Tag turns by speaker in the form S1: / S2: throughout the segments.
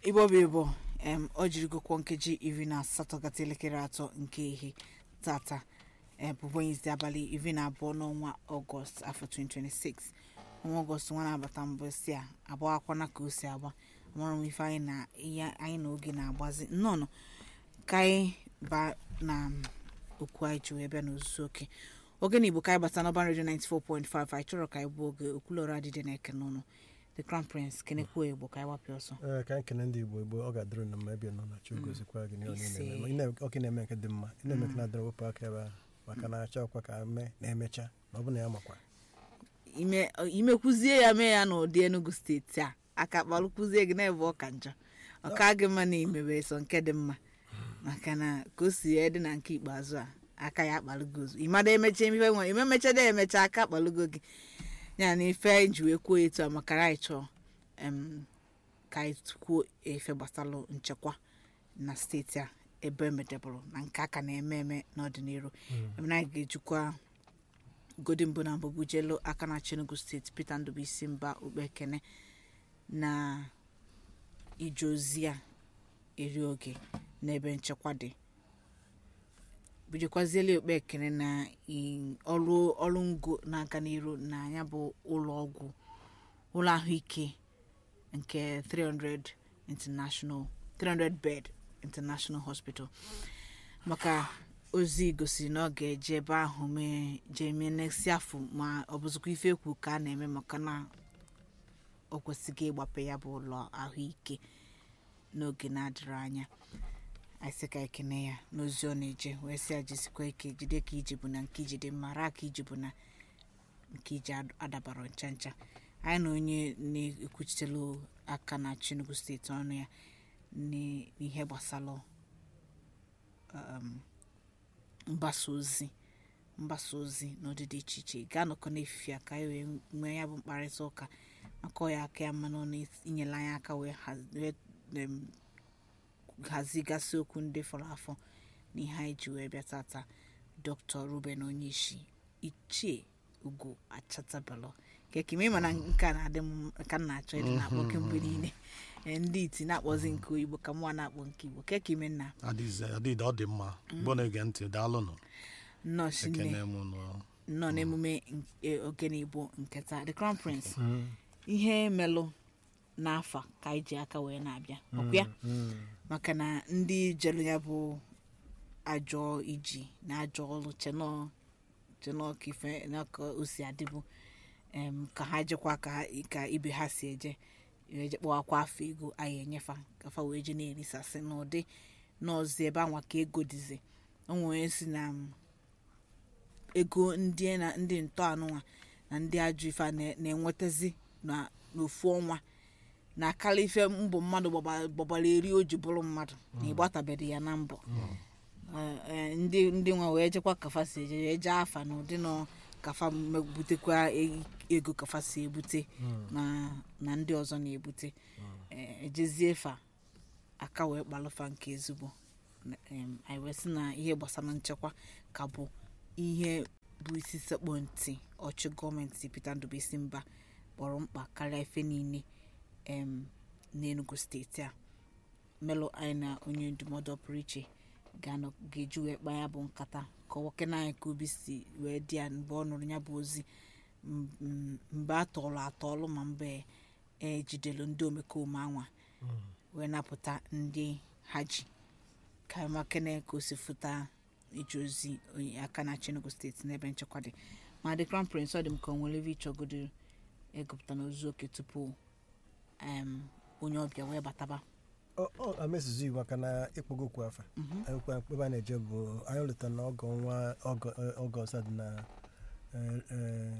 S1: igbo bụ igbo em ọ jiri gokwo nkeji iri na asatọ gata elekere atọ nke ihe tata e, bụ wenesde abalị iri na abụọ n'ọnwa ọgọst afọ 2026 ọnwa ọgọst nwa na-abata mbụ si a agbawakwana ka o si agba amara m ife anyị na ihe anyị na oge na-agbazi nnọọ ka anyị ba na okwu anyị ji wee bịa n'ozuzu oke oge na igbo ka anyị bata n'ọban redio 94.5 anyị chọrọ ka anyị bụ oge okwulọrọ adịdị na eke n'ụlọ the crown prince kenekwu igbo ka anyị wapịa ọsọ
S2: ee ka anyị kene ndị igbo igbo ọ ga-adịrị na mma ebe ị nọ na chukwu gozikwa gị n'ihe ọ
S1: Ise.
S2: na-eme Ma ị na- ọka ị na-eme nke dị mma ị na-eme nke na-adịrị wepụ aka ebe ahụ maka na achọ ọkwa ka mee na-emecha ma ọ bụ na ya makwa
S1: ime imekwuzie ya mee ya n'ụdị enugu steeti a aka kpalụkwuzie gị na-ebe ọka njọ ọka gị mma na imebe so nke dị mma maka na ka o si dị na nke ikpeazụ a aka ya akpalụgo ozu ịmada emecha ife nwere ime mechada emecha aka akpalụgo gị ya na ife anyị ji wee kwuo etu a maka na anyị chọọ em, ka anyị kwuo efe gbasalụ nchekwa na steeti a ebe emedebụrụ na nke aka na-eme eme n'ọdịnihu ebe na anyị ga-ejikwa godi mbụ na mbụ bujelu aka na Enugu steeti Peter Ndubuisi mba okpekene na ije ozi a eri oge n'ebe nchekwa dị bujekwaziela okpekene na i- ọrụ ọrụ ngo na-aga n'iru na ya bụ ụlọ ọgwụ ụlọ ahụike nke 300 international 300 bed international hospital maka ozi gosiri na ọ ga-eje ebe ahụ mee jee mee next afọ ma ọ bụzikwa ife ekwu ka a na-eme maka na o kwesịghị ịgbape ya bụ ụlọ ahụike n'oge na-adịrị anya anyị sị ka ekene ya n'ozi ọ na-eje wee sị ya jisikwa ike jide ka iji bụ na nke iji dị mma raa ka iji bụ na nke iji ad- adabara ncha ncha anyị na onye na-ekwuchitelu aka na Enugu steeti ọnụ ya n'i- n'ihe gbasara um, mgbasa ozi mgbasa ozi n'ụdị dị iche iche ga-anọkọ n'efife a ka anyị wee nwee ya bụ mkparịta ụka maka ọ ya aka ya mmanụ na inyela anyị aka wee haz- wee, em, hazigasị okwu ndị fọrọ afọ na ihe anyị ji wee bịa tata dr ruben onyeisi ichie ugo achatabalo kekime ịma na nke a na-adị m ka m na-achọ ịdị na-akpọ kemgbe niile Eh, ndị iti na-akpọzi nke oyibo ka mụwa na-akpọ nke igbo kekime nna
S3: adịghịzi adịghị ọ dị mma mgbe ọ na-ege ntị daalụnụ
S1: nọọsụ nne
S3: ekene m nụ
S1: nọ n'emume nke ogene igbo nke taa the crown prince ihe melụ n'afa ka anyị ji aka wee na-abịa ọkwa ya maka na ndị jelu ya bụ ajọ iji na ajọ ọrụ chenọ chenọ ka ife na ka o si adịbụ em, ka ha jekwa ka ha- ka ibe ha si eje wee je kpọwakwa afọ ego anyị enyefa kafa wee je na-erisasị n'ụdị n'ọzọ ebe anwa ka ego dịzi o nwere si na m, ego ndị na ndị ntọanụnwa na ndị ajọ ife a na- na-enwetazi na- n'ofu ọnwa na akala ife mbọ mmadụ gbaba- gbabara eri o ji bụrụ mmadụ na ịgbatabeghị ya na mbọ Eh, eh, ndị ndị nwa wee jekwa kafa si eje wee jee afa na ụdị nọ kafa butekwa e- ego kafa si ebute na na ndị ọzọ na-ebute Eh, ejezie fa aka wee kpalụfa nke ezigbo Na- em, anyị wee sị na ihe gbasara nchekwa ka bụ ihe bụ isi sekpụ ntị ọchị gọọmenti Peter Ndubuisi mba kpọrọ mkpa karịa ife niile em n'Enugu steeti a melụ anyị na onye ndụmọdụ ọpụrụ iche ga-anọ ga-eji wee kpaa ya bụ nkata ka ọwoke na anyị ka obi si wee dị ya mgbe ọ nụrụ ya bụ ozi m- m- mgbe a tọọlụ atọọlụ ma mgbe ejidelu ndị omekome anwa wee napụta ndị ha ji ka makene ka o si fụta ije ozi onye aka na Enugu steeti n'ebe nchekwa dị ma the crown prince ọ dị m ka o nwere ebe ịchọgodo ịgụpụta n'ozu oke tupu em, onye ọbịa wee bataba
S2: Ọ- ọ amezuzu iwu maka na ịkpọgo okwu afa akwụkwọ ebe a na-eje bụ anyị lụtara na ọgọ nwa ọgọ- ọgọst a dị na eh, eh,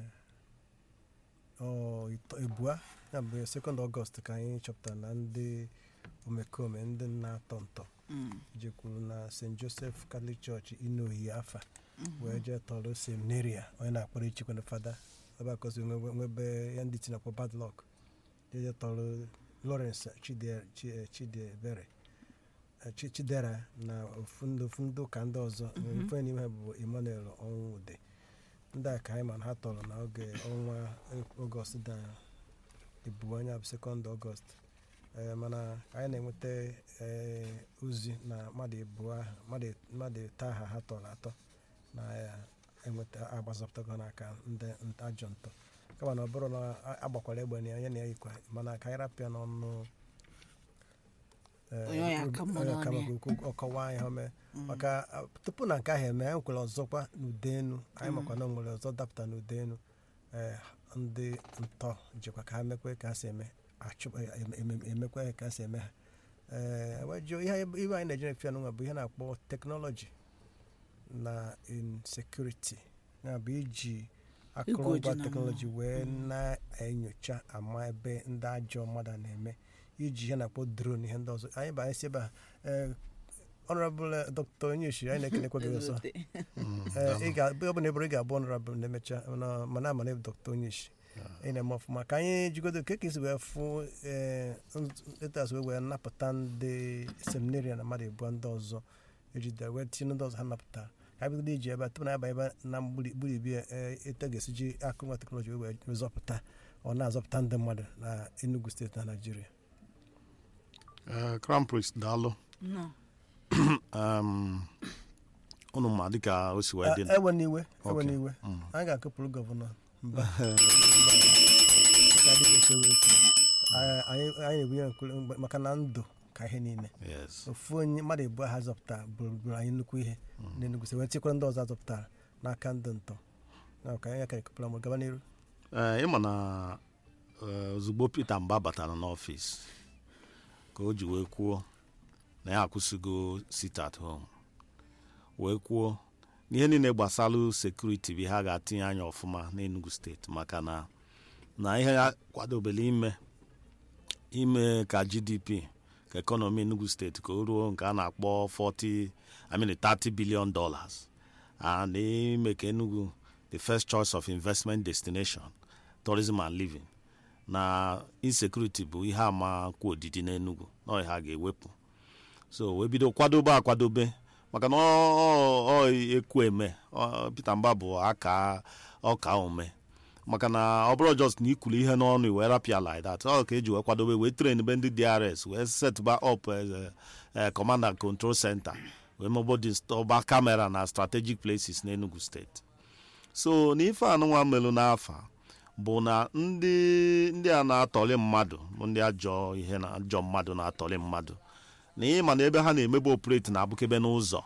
S2: ọ, ito- ebua ya bụ sekọnd ọgọst ka anyị chọpụtara na ndị omekome ndị na-atọ ntọ
S1: Mm,
S2: jekwuru na st joseph catholic church inohi afa wee jee tọrọ seminaria onye na-akpọrọ ichekwa na fada ebe akọzi nwebe ya ndị tinakpọ badlọk jeje tọrọ lawrence Chide- Chi- eh, chidiebere eh, Chi- chidera na ofu ndị ofu ndị ụka ndị ọzọ ofe n'ime ha bụ emmanuel ọnwụde ndị a ka anyị ma na ha tọrọ n'oge ọnwa ọgọst da ebu anya bụ sekọnd ọgọst ee, mana ka anyị na-enweta ee, ozi na mmadụ ebuo ahụ mmadụ mmadụ taa aha ha tọrọ atọ na ya enweta agbazọpụtago n'aka ndị nta ajọ ntọ kama na ọ bụrụ na a- agbakwara egbe na ya ya na ya yikwa mana ka anyị rapịa n'ọnụ ee,
S1: Onye ọya aka mma
S2: onye ọka
S1: n'ọnụ ya.
S2: maka okwu ọkọwa ihe ome maka a, tupu na nke ahụ eme anyị nwekwara ọzọkwa n'ude enu anyị makwa na o nwere ọzọ dapụta n'ude enu ee, ndị ntọ jikwa ka ha mekwe ka ha si eme achụ em- em- emekwe ka ha si eme ha ee wejụọ ihe anyị- ihe anyị na-eji efe n'ụwa bụ ihe na-akpọ teknọlọji na insecurity ya bụ iji akụrụngwa
S1: na
S2: teknọlọji wee na-enyocha ama ebe ndị ajọ mmadụ a na-eme iji ihe na-akpọ drone ihe ndị ọzọ anyị bụ anyị si ebe a ee honorable dr onyeshi anyị na-ekelekwa gị ọzọ Ee, ị ga- ọ bụ na eburu ị ga-abụ honorable na-emecha mana- mana ama na ịbụ dr onyeshi ị na-eme ọfụma ka anyị jigodo ka ka esi wee fụ etas wee wee napụta ndị seminaria na mmadụ ebuo ndị ọzọ ejide wee tinye ndị ọzọ ha napụtara ka anyị bigodo iji ebe a tupu na aba ebe na mgbirigbi eto ga-esi ji akụrụngwa teknọlọji wee wee zọpụta ọ na-azọpụta ndị mmadụ na enugu steeti na naijiria
S3: Eh, crown prince daalụ
S1: Nnọọ.
S3: um, unu ma dịka o si wee dị
S2: ewe n'iwe ewe
S3: Okay.
S2: n'iwe
S3: Mm.
S2: anyị ga-akụpụrụ gọvanọ mba Dịka adịghị esi wee kwuo. Anyị- anyị anyị na-ebunye nkuli mgbe- maka na ndụ ka ihe niile
S3: yes
S2: ofu onye mmadụ ebu ha zọpụtara bụrụ anyị nnukwu ihe n'Enugu State wee tikwara ndị ọzọ azọpụtara n'aka ndị ntọ Na ka anyị ka ekepụla m gaba n'iru
S3: ee ịma na eh, ozugbo peter mba batara n'ọfịs ka o ji wee kwuo na ya akwụsịgo sit at home wee kwuo n'ihe niile gbasara sekuriti bụ ihe a ga-atinye anya ọfụma n'enugu steeti maka na na ihe ya kwadobere ime ime ka gdp ka ekọnọmi enugu steeti ka o ruo nke a na-akpọ 40 I mean 30 billion dollars and ime ka enugu the first choice of investment destination tourism and living na insecurity bụ ihe ama kwa odidi n'enugu na ha ga-ewepụ so wee bido kwadobe akwadobe maka na ọ- ọ ọ ekwu eme ọ- Peter Mba bụ aka ọka ome maka na ọ bụrụ just na ikwuru ihe n'ọnụ wee rapịa like that ọ ka eji wee kwadobe wee train be ndị DRS wee setba up eh, eh, command and control center wee mebodi ọba kamera na strategic places n'Enugu steeti so na ife anụnwa melụ n'afa bụ na ndị ndị a na-atọli mmadụ bụ ndị ajọ ihe na ajọ mmadụ na-atọli mmadụ na ịma na ebe ha na-emebe operate na-abụkebe n'ụzọ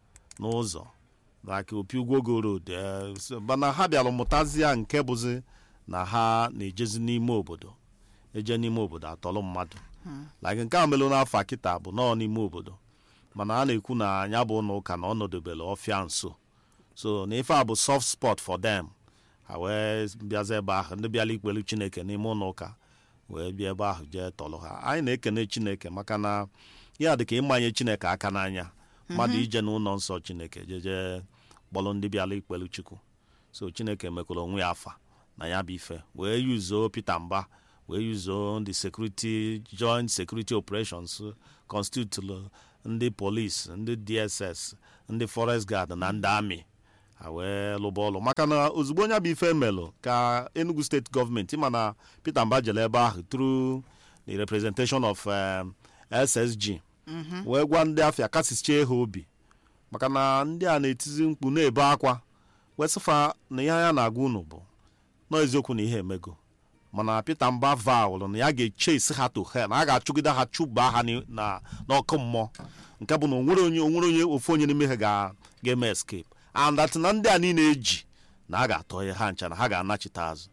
S3: n'ụzọ like opi ugwogo road eh, so- mana ha bịara mụtazie nke bụzi na ha na-ejezi n'ime obodo eje n'ime obodo atọlụ mmadụ like nke a melụ n'afọ kịta bụ nọọ n'ime obodo mana a na-ekwu na anya bụ ụlọ ụka na ọ nọdebere ọfịa nso so na ife a bụ soft spot for them ha wee bịaza ebe ahụ ndị bịala ikpelu chineke n'ime ụlọ ụka wee bịa ebe ahụ jee tọrọ ha anyị na-ekene chineke maka na ya dị ka ịmanye chineke aka n'anya mmadụ ije n'ụlọ nsọ chineke jeje kpọrọ ndị bịala ikpelu chukwu so chineke mekwara onwe ya afa na ya bụ ife wee yuzuo peter mba wee yuzuo ndị security joint security operations constitute ndị polisi ndị dss ndị forest guard na ndị amị ha wee lụba ọlụ maka na ozugbo onye bụ ife melụ ka enugu steeti gọọmenti ma na peter mba jere ebe ahụ through the representation of um, ssg wee gwa ndị afịa kasichie ha obi maka na ndị a na-etizi mkpu na-ebe akwa wesịfa na ihe ya na-agwa unu bụ nọ eziokwu na ihe emego mana peter mba vaụlụ na ya ga-eche isi ha to hell na a ga-achụgide ha chụba ha ni- na n'ọkụ mmụọ nke bụ na onwere onye onwere onye ofu onye n'ime ha ga- ga-eme escape and that na ndị a niile eji na a ga-atọ ya ha ncha na ha ga-anachite azụ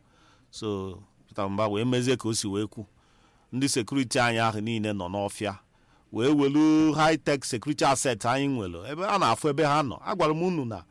S3: so peter mba wee mezie ka o si wee kwu ndị sekuriti anyị ahụ niile nọ n'ọfịa wee welu high tech security asset anyị nwere ebe a na-afụ ebe ha nọ agwara m unu na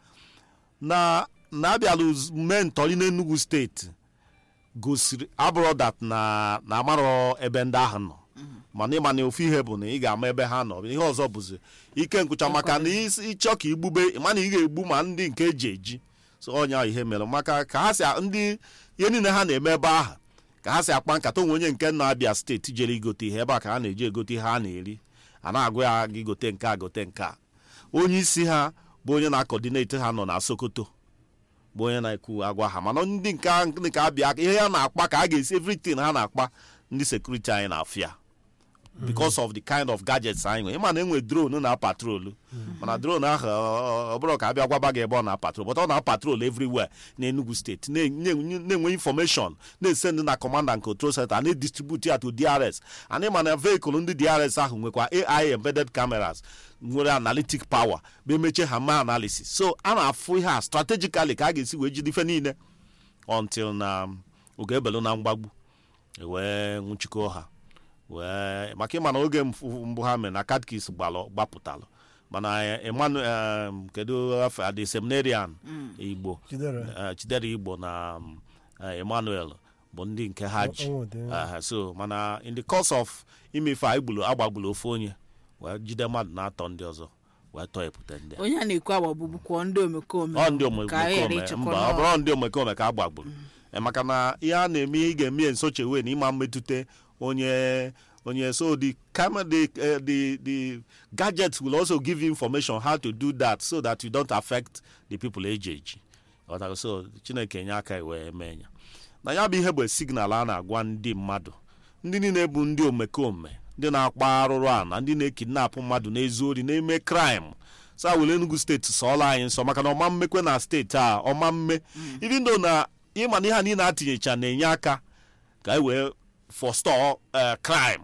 S3: na na abịala uz- mee ntọrị n'enugu steeti gosiri abụrụ dat na na amarọ ebe ndị ahụ nọ mana ịma na ofu ihe bụ na ị ga-ama ebe ha nọ ihe ọzọ bụzi ike nkwụcha maka na isi- ịchọ ka igbube ịma na ị ga-egbu ma ndị nke eji eji so ọnya ihe mere maka ka ha si a- ndị ihe niile ha na-eme ebe ahụ ka ha si akpa nkata onwe onye nke na-abịa steeti jere igote ihe ebe a ka ha na-eji egote ihe ha na-eri a na-agụ ya gị gote nke a gote nke a onye isi ha bụ onye na-akọdineti ha nọ na sokoto bụ onye na-ekwu agwa ha mana ndị nke a- ndị ka abịa ihe ya na-akpa ka a ga-esi everything ha na-akpa ndị sekuriti anyị na-afịa because of the kind of gadgets anyị nwere ịma na enwe drone na patrol mana drone ahụ ọ- ọ bụrụ ka abịa gwaba gị ebe ọ na patrol but ọ na patrol everywhere na enugu steeti na- na- na-enwe information na-esend na command and control center na-edistribute ya to drs and ịma na vehicle ndị drs ahụ nwekwa ai embedded cameras nwere analytic power bụ emeche ha ma analysis so a na-afụ ihe a strategically ka a ga-esi wee jide ife niile until na oge ebelu na mgbagbu wee nwụchikọ ha wee maka ịma na oge mfu- mbụ ha mere na katkis gbalụ gbapụtalụ mana emmanuel um, kedu afọ the seminarian igbo
S2: Chidera.
S3: eh, chidera igbo na um, eh, emmanuel bụ ndị nke ha ji
S2: Ọ- ọ dị.
S3: Aha, so mana in the course of imefe a igbulu agbagbulu ofu onye wee jide mmadụ na-atọ ndị ọzọ wee tọọ epụta ndị a
S1: onye a na-ekwu agbagbu kwuo ndị omekome
S3: ọ ndị
S1: ka anyị ghara
S3: omekome
S1: ịchịkwa
S3: mba ọ
S1: n'ọrụ.
S3: bụrụ ndị omekome ka a gbagburu Eh, maka na ihe a na-eme ị ga-eme ya nsochewe na ịma mmetụta onye onye so the camera the, uh, the the gadgets will also give you information how to do that so that you don't affect the people eji eji Ghọtara? so chineke nye aka wee mee ya na ya bụ ihe bụ signal a na-agwa ndị mmadụ ndị niile bụ ndị omekome ndị na-akpa arụrụ a na ndị na-ekidnapụ mmadụ na-ezu ori na-eme kraịm sa were enugu steeti sọọla anyị nsọ maka na ọma mmekwe na steeti a ọma mme even though na ịma na ihe a niile atinyecha na-enye aka ka anyị wee forestall eh, crime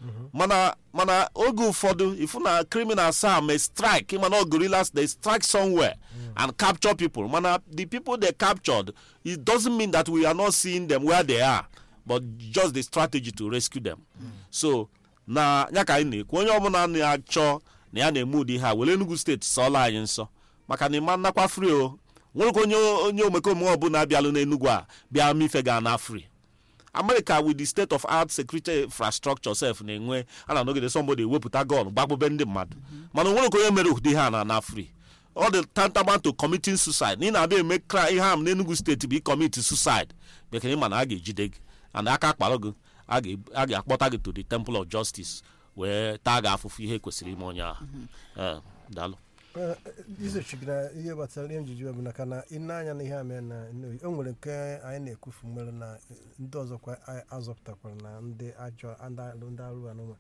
S3: mana mana oge ụfọdụ ifu na criminals a may strike ịma na gorillas they strike somewhere and capture people mana the people they captured it doesn't mean that we are not seeing them where they are but just the strategy to rescue them so na ya ka anyị na-ekwu onye ọbụla na-achọ na ya na-eme ụdị ha were enugu steeti sọọla anyị nsọ maka na ịma nnakwa free o nwerekwa onye onye omekome ọbụla bịalụ n'enugwu a bịa mife ga na free america with the state of art security infrastructure sef na-enwe a na anọgide somebody ewepụta gun gbagbube ndị mmadụ mana onwere ka onye mere ụdị ha na na free ọ dị tantamount to committing suicide na ị na-abịa eme cry ihe am n'enugu steeti bụ commit suicide bekee ma na a ga-ejide gị and aka akpara gị a ga- a ga-akpọta gị to the temple of justice wee taa gị afụfụ ihe kwesịrị ime onye ahụ Eh, daalụ
S2: Eh, isochi gị na ihe gbasara ihe njiji bụ na ka na ine anya na ihe a mere na Nnewi, o nwere nke anyị na-ekwufu nwere na eh, ndị ọzọkwa a- azọpụtakwara na ndị ajọ ndị alụ- ndị arụ anụnwa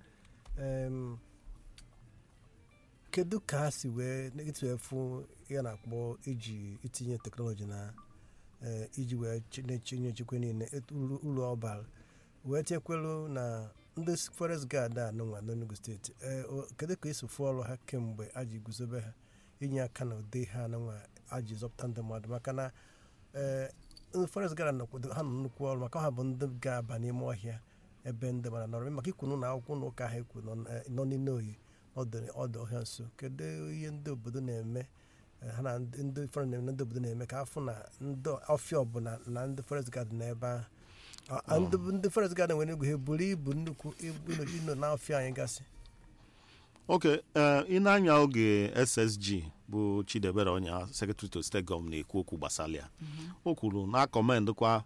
S2: Em, kedu ka ha si wee etu efu ya na-akpọ iji itinye teknọlọji na eh, iji wee chi- na-echinye nchekwa niile etu uru uru ọ bara wee chekwelu na ndị forest guard a nụnwa n'Enugu steeti ee o- kedu ka esi fụ ọrụ ha kemgbe a ji guzobe ha inye aka na ụdị ha nụnwa a ji zọpụta ndị mmadụ maka na ee ndị forest guard nọkwado ha nọ nnukwu ọrụ maka ha bụ ndị ga-aba n'ime ọhịa ebe ndị mmadụ nọrọ maka ikwunu na akwụkwọ na ụka ha ekwu nọ eh, nọ n'ile oyi ọdụ ọdụ ọhịa nso kedu ihe ndị obodo na-eme eh, ha na ndị ndị forest na ndị obodo na-eme ka afụ na ndị ọfịa ọbụla na ndị forest guard n'ebe ahụ Ah, ah, ndị ndị forest guard nwere egwu ha buru ibu nnukwu ibu ino- ino n'afịa anyị gasị
S3: ok eh, ị na-anya oge ssg bụ chidebere onye secretary to state gọọmenti na-ekwu okwu gbasara ya o kwuru na akọmendịkwa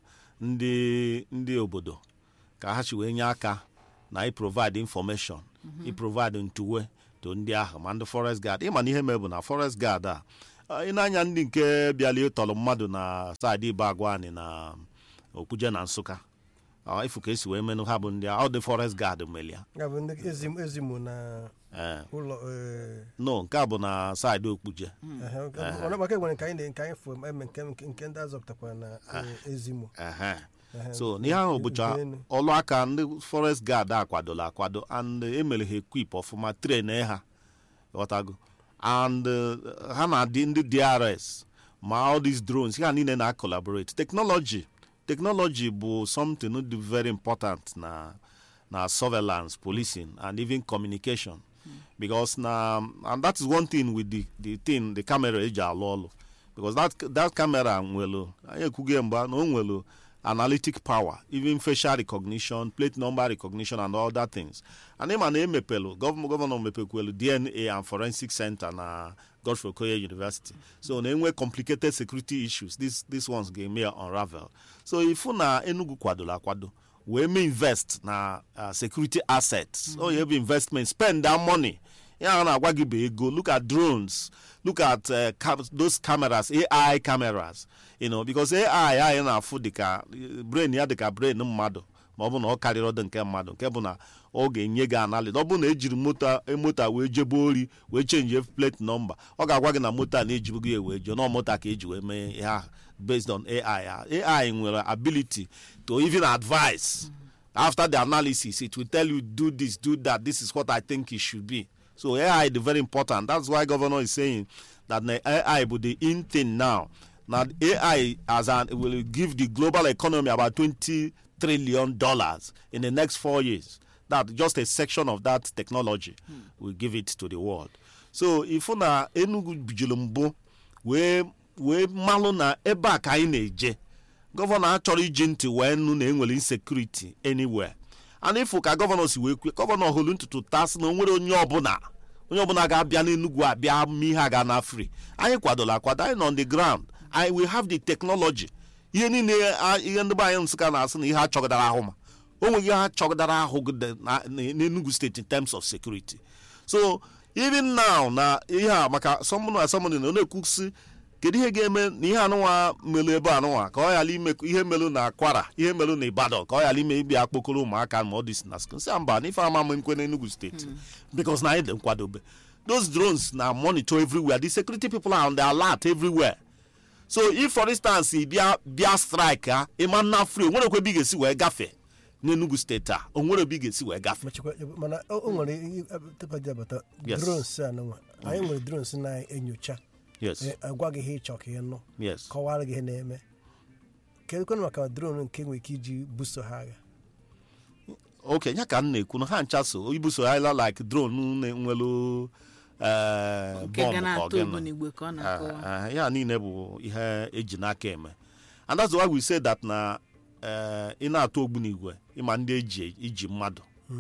S3: ndị ndị obodo ka ha chi wee nye aka na iprovide information iprovide ntuwe to ndị ahụ ma ndị forest guard ịma na ihe mere bụ na forest guard a eh, ị na-anya ndị nke bịala ịtọrọ mmadụ na saịdị ibe agwani na okwuje na nsụka Ah, ifu ka esi wee menụ ha bụ ndị a, ọ dị forest guard melia
S2: ya bụ ndị ezim ezimu na
S3: ee
S2: ụlọ eh,
S3: no nke a bụ na saịdị okpuje
S2: ehe, ọ maka nwere nke anyị na- nke anyị fụ eme nke nke nke ndị azọpụtakwara na eh, ezimu
S3: Ehe.
S2: Ehe,
S3: so n'ihe ahụ bụcha
S2: nke enu.
S3: ọlụ aka ndị forest guard akwadola akwado and emere ha equip ọfụma train ha ghọtago and uh, ha na-adị ndị drs ma all these drones ha niile na collaborate technology technology bụ something dị very important na na surveillance policing and even communication because na and that is one thing with the the thing the camera eji alụ ọlụ because that that camera nwere anyị ekwughị mgba na o nwere analytic power even facial recognition plate number recognition and all that things and ịma na emepelu gọvanọ gọvanọ mepekwelu dna and forensic center na godfrey okoye university so na-enwe complicated security issues this, this ones ga-eme ya unravel so ifu na enugu kwadoro akwado wee mee invest na uh, security assets mm -hmm. oye bụ investment spend that money ya a na-agwa gị bụ ego look at drones look at uh, cam those cameras ai cameras you know because ai anyị na-afụ dịka brain ya dịka brain mmadụ ma ọ bụ na ọ karịrị ọdụ nke mmadụ nke bụ na ọ ga-enye gị analịt ọ bụ na ejiri moto moto a wee jebe ori wee chenji plate nọmba ọ ga-agwa gị na moto a na-ejibu gị wee jee nọ moto a ka eji wee mee ihe ahụ based on ai ai nwere ability to even advise after the analysis it will tell you do this do that this is what i think it should be so ai is very important that's why governor is saying that the ai bụ the in thing now now ai as an will give the global economy about 20 trillion dollars in the next four years that just a section of that technology will give it to the world so ifu na enugu bijuru mbụ wee wee malụ na ebe a ka anyị na-eje gọvanọ achọrọ iji ntị wee nụ na enwere insecurity anywhere and ifu ka gọvanọ si wee kwue gọvanọ hụrụ ntutu tasị na o nwere onye ọbụla onye ọbụla ga-abịa n'enugwu abịa ma ihe a ga na free anyị kwadola akwado anyị nọ on the ground I will have the technology ihe niile a- ihe ndị be anyị nsụka na-asị na ihe a chọgidara ahụ ma o nweghị ihe a chọgidara ahụ gide na- na- n'enugu steeti in terms of security so even now na ihe a maka sọmụnụ asọmụnụ na ọ na-ekwusi kedu ihe ga-eme na ihe anụnwa melu ebe anụnwa ka ọ ghara ime ihe melu na akwara ihe melu na ibadan ka ọ ghara ime ibi akpokoro ụmụaka ma ọ dị na skul si mba na ife ama m nkwe n'enugu steeti because na anyị dị nkwadobe those drones na monitor everywhere the security people are on the alert everywhere so if for instance ị bịa bịa strike ha ịma nna free onwere ekwe ebe ị ga-esi wee gafee n'enugu steeti a onwere ebe ị ga-esi wee gafee
S2: machikwa mana o o nwere ihe tupu dị abata
S3: Yes.
S2: drones a nụnwa anyị nwere drones na-enyocha
S3: yes
S2: eh, agwa gị ihe ịchọ ka ị nụ
S3: yes
S2: kọwara gị ihe na-eme kedụkwanụ maka drone nke nwere ike iji buso ha agha
S3: oke ya ka m na-ekwu na ha ncha so ibuso ala like drone na-enwelu eh,
S1: nke
S3: bomb
S1: ga
S3: ka ọ
S1: na-atụ
S3: gịnị.
S1: ogbunigwe ka ọ na-akọwa
S3: Ah, ah, ya niile bụ ihe eji n'aka eme and that's why we say that na eh, ị na-atụ ogbunigwe ịma ndị eji iji mmadụ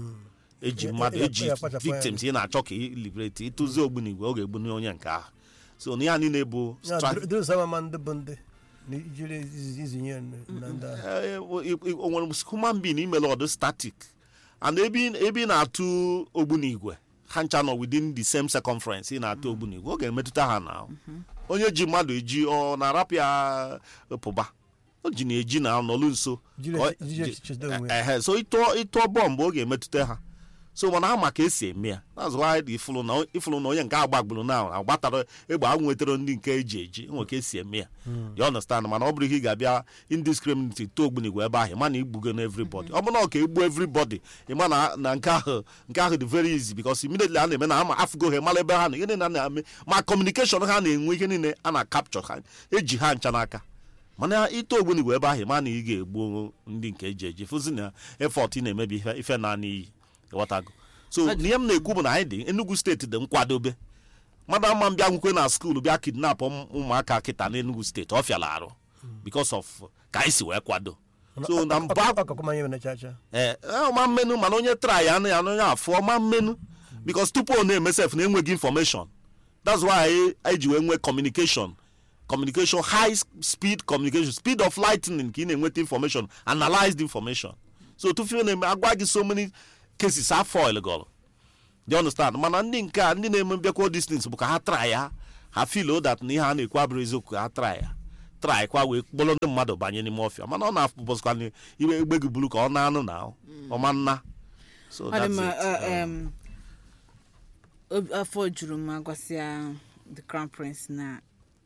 S3: eji
S2: Ya-
S3: mmadụ
S2: ya-
S3: eji
S2: ya kpachapụ anya.
S3: victims ị na-achọ ka ị liberate ịtụzi ogbunigwe ọ ga-egbu onye nke ahụ so na ya niile bụ
S2: Ya,
S3: stri-
S2: dro- drones ama ma ndị bụ ndị na ijiri izi- izinye ya na ndị agha
S3: Eh, o i- o nwere human being imele ọdụ static and ebe ị- ebe ị na-atụ ogbunigwe ha ncha nọ within the same circumference ị na-atụ ogbunigwe ọ ga-emetụta ha na onye ji mmadụ eji ọ na-arapụ ya pụba o ji na-eji na nọlụ nso
S2: Jiri
S3: Ka ọ-
S2: echi- jiri
S3: ji-
S2: echiche onwe ya.
S3: ehe, so ịtụọ ịtụọ bọmbụ ọ ga-emetụta ha so mana ama ka esi eme ya that's why the ifụlụ na ifụlụ na onye nke agbagburu na agbatara egbe a nwetara ndị nke eji eji nwe ka esi eme ya you understand mana ọ bụrụ ihe ị ga-abịa indiscriminate too ogbunigwe ebe ahụ ịma na igbugo na everybody ọ bụrụ na ọ ka egbu everybody ịma na na nke ahụ nke ahụ dị very easy because immediately a na-eme na ama afụgo ha mara ebe ha na ihe niile a na-eme ma communication ha na-enwe ihe niile a na capture ha eji ha ncha n'aka mana ite ogbunigwe ebe ahụ ịma na ị ga-egbu ndị nke eji eji fụzi na effort ị na-emebi ife- ife na n'iyi ịghọtago so ihe m na-ekwu bụ na anyị dị enugu steeti dị nkwadobe mmadụ ama m bịa nwukwe na skuul bịa kidnap ụmụ- ụmụaka kịta n'enugu steeti ọ fịala arụ because of ka anyị si wee kwado so na mba
S2: akụkụ manye na chacha
S3: ee ọma mmenu mana onye try ya ya onye afọ ọma mmenu because tupu ọ na-eme sef na enweghị information that's why anyị anyị ji wee nwee communication communication high speed communication speed of lightning ka ị na-enweta information analyze the information so tupu ị na-eme agwa gị so many cases a foil gọrọ you understand mana ndị nke a ndị na-eme mbịakwa distance bụ ka ha try ya ha feel that na ihe a na-ekwu abụrụ eziokwu ka ha try ya try kwa wee kpọrọ ndị mmadụ banye n'ime ọfịa mana ọ na-apụbọzikwa na iwe egbe gị buru ka ọ na-anụ na ọma nna so
S1: ọ dị
S3: that's
S1: mma
S3: it.
S1: uh,
S3: Um,
S1: um, obi- afọ juru m agwasịa the crown prince na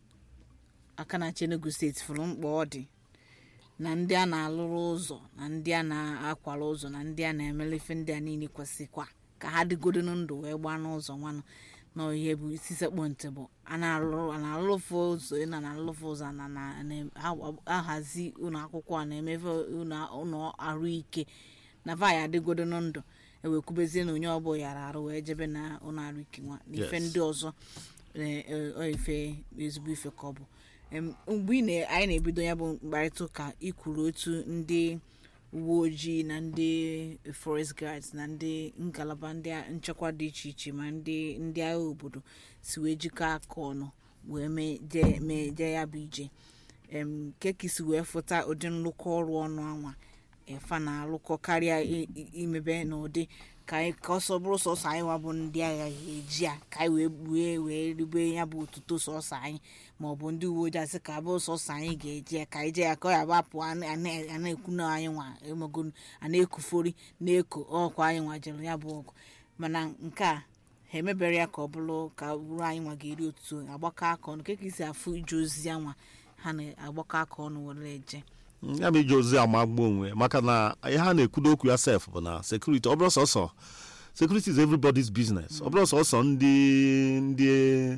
S1: aka na-achị enugu steeti fụrụ mkpa ọ dị na ndị a na-alụrụ ụzọ na ndị a na-akwara ụzọ na ndị a na-emele ife ndị a niile kwesịkwa ka ha dịgodo na ndụ wee gbaa n'ụzọ nwanụ na ihe bụ isi sekpọ ntị bụ a na-alụrụ a na-alụfụ ụzọ na na-alụfụ ụzọ na na na- ha- ahazi ụlọ akwụkwọ a na-emefe ụlọ ụlọ ahụike na vaya adịgodo na ndụ ewekwubezie na onye ọbụla yara arụ wee jebe na ụlọ arụike nwa na ife
S3: Yes.
S1: ndị ọzọ eh, eh, ọ ife ezigbo ife ka ọ bụ Em, mgbe ị na- anyị na-ebido ya bụ mkparịta ụka ikwuru otu ndị uwe ojii na ndị forest guards na ndị ngalaba ndị a- nchekwa dị iche iche ma ndị ndị agha obodo si wee jikọ aka ọnụ wee mee jee mee jee ya bụ ije em keki si wee fụta ụdị nlụkọ ọrụ ọnụ anwa efa na-alụkọ karịa i- i- imebe n'ụdị ka anyị ka ọsọ bụrụ sọsọ anyị nwa bụ ndị agha ga-eji ya ka anyị wee wee wee ribe ya bụ otuto sọsọ anyị ma ọ bụ ndị uwe ojii asị ka bụrụ sọsọ anyị ga-eji ya ka anyị jee ya ka ọ ya gbapụ a na- a na- a na-ekwu na anyị nwa emego a na-ekufori na-eko ọkwa anyị nwa jere ya bụ ọgụ mana nke a ha emebere ya ka ọ bụrụ ka bụrụ anyị nwa ga-eri otuto agbakọ aka ọnụ ka ka isi afụ ije ozi ya nwa ha na-agbakọ aka ọnụ were eje
S3: ya ma iji ozi amagbu onwe maka na ihe a na-ekwudo okwu ya sef bụ na sekuriti ọ bụrụ sọsọ security is everybody's business ọ bụrụ sọsọ ndị ndị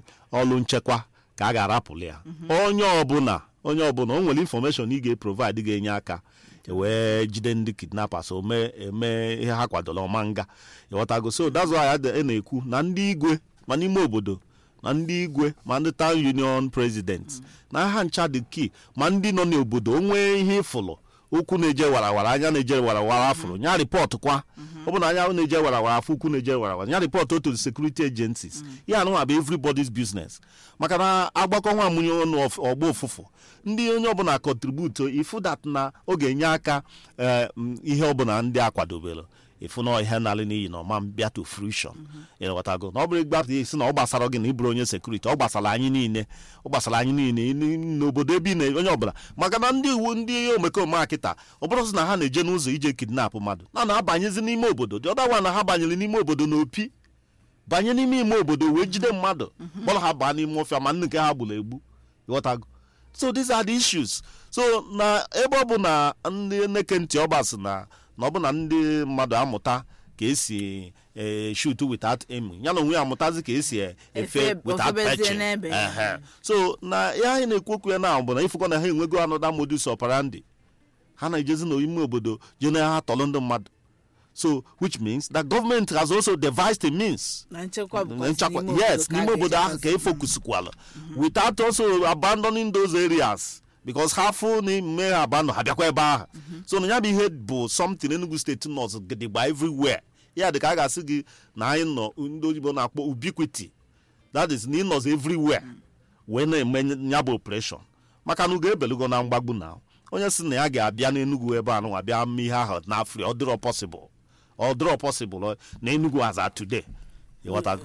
S3: ọrụ nchekwa ka a ga-arapụli ya onye ọbụla onye ọbụla o nwere infọmeshọn ị ga-eprovide ga-enye aka wee jide ndị kidnappers o mee eme ihe ha kwadoro ọma nga ịghọtago so that's why a na-ekwu na ndị igwe ma n'ime obodo na ndị igwe ma ndị town union president na ha ncha dị key ma ndị nọ n'obodo o nwee ihe ịfụlụ ụkwụ na-eje warawara anya na-eje warawara afụrụ nya rịpọtụ kwa ọ bụ na anya na-eje warawara afọ ụkwụ na-eje warawara nya rịpọtụ otu security agencies ya anụnwa bụ everybody's business maka na agbakọ nwa amụnye ọnụ of- ọgba ụfụfụ ndị onye ọbụla contribute ifu that na ọ ga-enye aka eh, m, ihe ọbụla ndị a kwadobere ifu na ihe nalị n'iyi na ọma bịa to fruition ịghọtago na ọ bụrụ ịgbapụta isi na ọ gbasara gị na ịbụrụ onye sekuriti ọ gbasara anyị niile ọ gbasara anyị niile n- n'obodo ebe ị na onye ọbụla maka na ndị iwu ndị omekome a kịta ọ bụrụ sị na ha na-eje n'ụzọ ije kidnap mmadụ na na-abanyezi n'ime obodo dị ọdawa na ha banyere n'ime obodo n'opi banye n'ime ime obodo wee jide mmadụ kpọrọ ha baa n'ime ọfịa ma ndị nke ha gburu egbu ịghọtago so these are the issues so na ebe ọ bụ na ndị neke ntị ọgbasị na na ọ bụ na ndị mmadụ amụta ka esi eh, shoot without aiming ya na onwe ya amụtazi ka esi eh, efe
S1: Efe-
S3: without
S1: ofebezie
S3: patching
S1: n'ebe.
S3: Ehe. so na ya anyị na-ekwu okwu ya na bụ na ifụkọ na ha enwego anọda modus operandi ha na-ejezi n'ime obodo je na ha tọrọ ndị mmadụ so which means that government has also devised a means
S1: na nchekwa bụkwa
S3: Na nchekwa yes n'ime obodo ahụ ka efokusikwala without also abandoning those areas because ha fụ na ime ha abandon ha bịakwa ebe ahụ so na ya bụ ihe bụ something Enugu steeti nọs gidigba everywhere ya dị ka a ga-asị gị na anyị nọ ndị oyibo na-akpọ ubiquity that is na ị nọzi everywhere wee na-eme ya bụ operation maka na ugo ebelugo na mgbagbu na onye si na ya ga-abịa n'Enugu ebe anụ abịa mee ihe ahụ n'afrị ọ dịrọ possible ọ dịrọ possible na Enugu as at today ịghọtago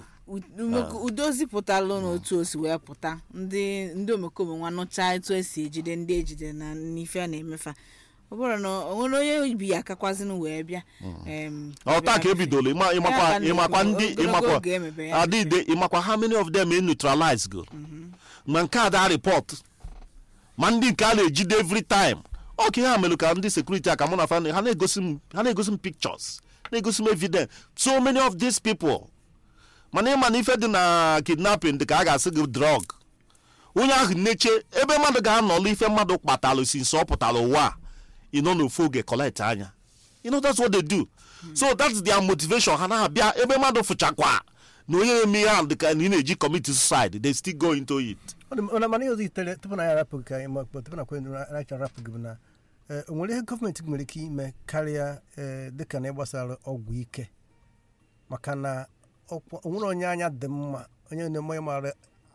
S1: udo zipụtalụ n'otu o si wee pụta ndị ndị omekome nwa nụchaa etu esi ejide ndị ejide na n'ife a na-emefa ọ bụrụ na o nwere onye bi ya akakwazinu wee bịa em,
S3: ọta ka ebidoro ịma- ịmakwa
S1: Ya ka
S3: ịmakwa
S1: na-ekwu,
S3: ndị
S1: ogologo
S3: ịmakwa
S1: oge emebe ya.
S3: adịde ịmakwa how many of them e neutralize go ma nke a da report ma ndị nke a na-ejide every time ọ ka ihe a mere ka ndị sekuriti a ka mụ na fa ha na-egosi m ha na-egosi m pictures na-egosi m evidence so many of these people mana ịma na ife dị na kidnapping dị ka a ga-asị gị drug onye ahụ neche ebe mmadụ ga-anọlụ ife mmadụ kpatalụ si nso ọ pụtara ụwa a ị nọ n'ofu oge collect anya you know that's what they do so that's their motivation ha na-abịa ebe mmadụ fụchakwa na onye eme ihe ahụ dịka na ị na-eji commit suicide they still go into it
S2: Ọ dị- mana mana ihe ọzọ itere tupu na ya arapụ gị ka anyị ma- tupu na kwe racha arapụ gị bụ na eh, o nwere ihe gọọmenti nwere ike ime karịa eh, dịka na ịgbasara ọgwụ ike maka na ọkwa- o nwere onye anya dị mma onye na-eme mara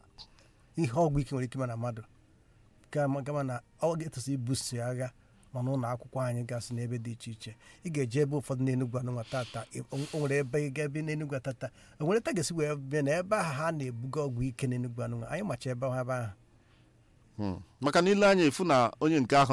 S2: ihe ọgwụ ike nwere ike ime na mmadụ gama gama na ọ ga-etosi ibuso agha ma n'ụlọ akwụkwọ anyị gasị n'ebe dị iche iche ị ga-eje ebe ụfọdụ n'enugwu anụnwa tata o o nwere ebe ị ga ebe n'enugwu tata o nwere ta ga-esi wee bịa na ebe ahụ ha na-ebuga ọgwụ ike n'enugwu anụnwa anyị macha ebe ahụ ebe ahụ
S3: Hmm. maka na ile anya efu na onye nke ahụ